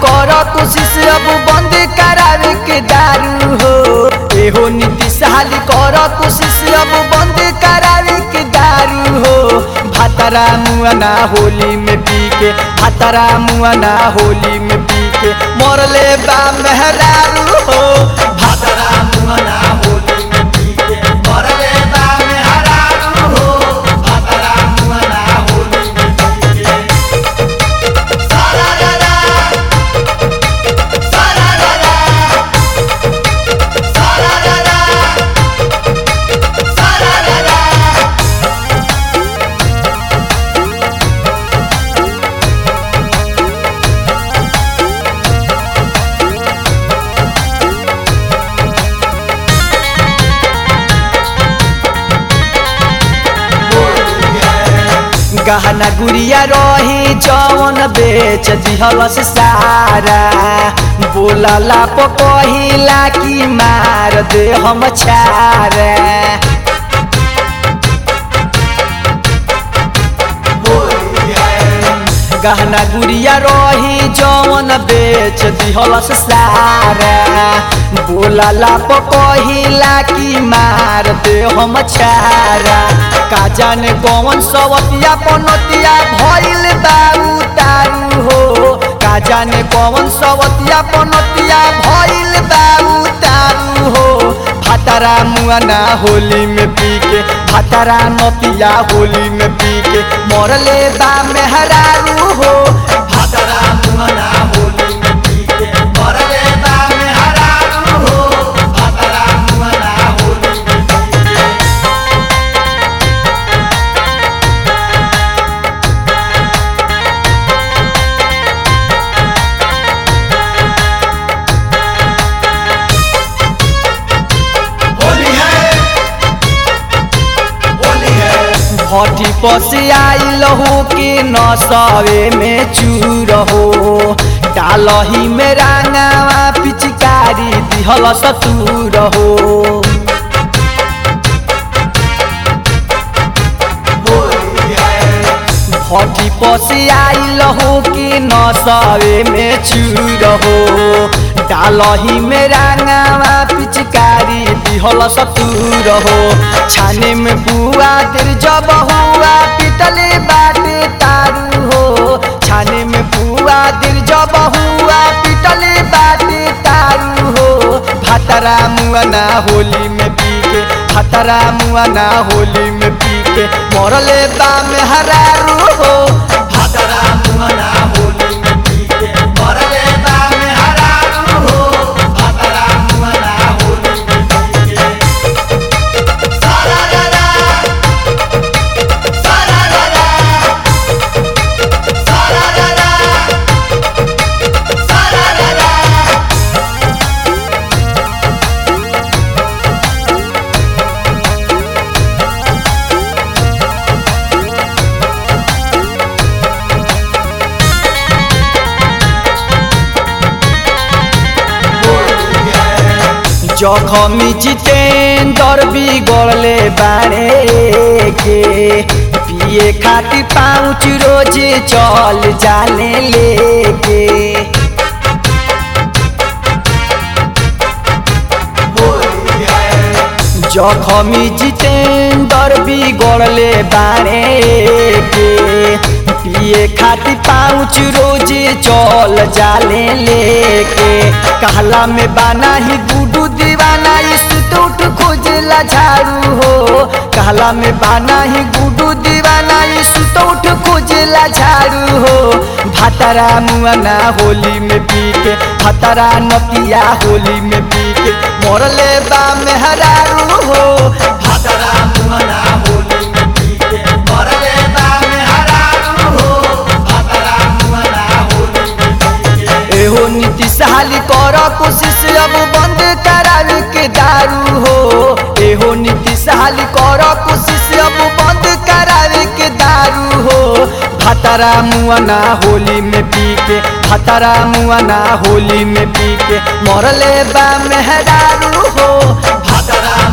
कर कोशिश अब बंद करावे के दारू हो एहो नीतीश हाली कर कोशिश अब बंद करावे के दारू हो भातरा मुआना होली में पी के भातरा मुआना होली में पी के मरले बा मेहरारू हो भातरा मुआना होली में पी के मरले बा मेहरारू हो भातरा मुआना होली में पी के सारा रा सारा रा सारा रा सारा रा गहना गुड़िया रही जवन बेच दिहलस सारा बोलला प कहिला कि मार दे हम छारा गहना गुड़िया रही जवन बेच दिहलस सारा बोलला प कहिला कि मार दे हम छारा का जाने कौन सवतिया पनतिया भइल बाऊ तारू हो का जाने कौन सवतिया पनतिया भइल बाऊ तारू हो भातारा मुआना होली में पी के भातारा नतिया होली में पी के मरले बा मेहरारू हो भातारा मुआना होली में पी के मरले बा मेहरारू हो भातारा मुआना होली में पी के होली है होली है भट्टी पसी आइल हो कि नसवे में चूर हो डालही में रांगावा पिचकारी दिहल सतूर हो होली है भट्टी पसी आइल हो कि नसवे में चूर हो डालही में रांगावा पिचकारी दिहल सतूर हो छाने में बुआ तेर जब हुआ पिटले बाटे तारू हो छाने में बुआ तेर जब हुआ पिटले बाटे तारू हो भातरा मुआना होली में पी के भातरा मुआना होली में पी के मरले बा मेहरारू हो भातरा मुआना होली में पी के मरले बा मेहरारू हो भातरा मुआना होली में पी के सारा रा रा सारा रा रा सारा रा रा सारा रा रा होली है जखमी जितेंद्र बिगड़ले बाड़े के पिए खातिर पाउच रोज चल जाले लेके होली है जखमी जितेंद्र बिगड़ले बाड़े के पिए खातिर पाउच रोज चल जाले लेके कहला में बाना ही गुडू दीवाना सुटूट खोजला झाड़ू हो कहला में बाना ही गुडू दीवाना सुटूट खोजला झाड़ू हो भातरा मुआना होली में पी के भातरा नतिया होली में पी के मरले बा मेहरारू हो भातरा मुआना होली में पी के मरले बा मेहरारू हो भातरा मुआना होली में पी के एहो नीतीश हाली कर कोशिश अब बंद करावे के दारू हो एहो नीतीश हाली कर कोशिश अब बंद करावे के दारू हो भातरा मुआना होली में पी के भातरा मुआना होली में पी के मरले बा मेहरारू हो भातरा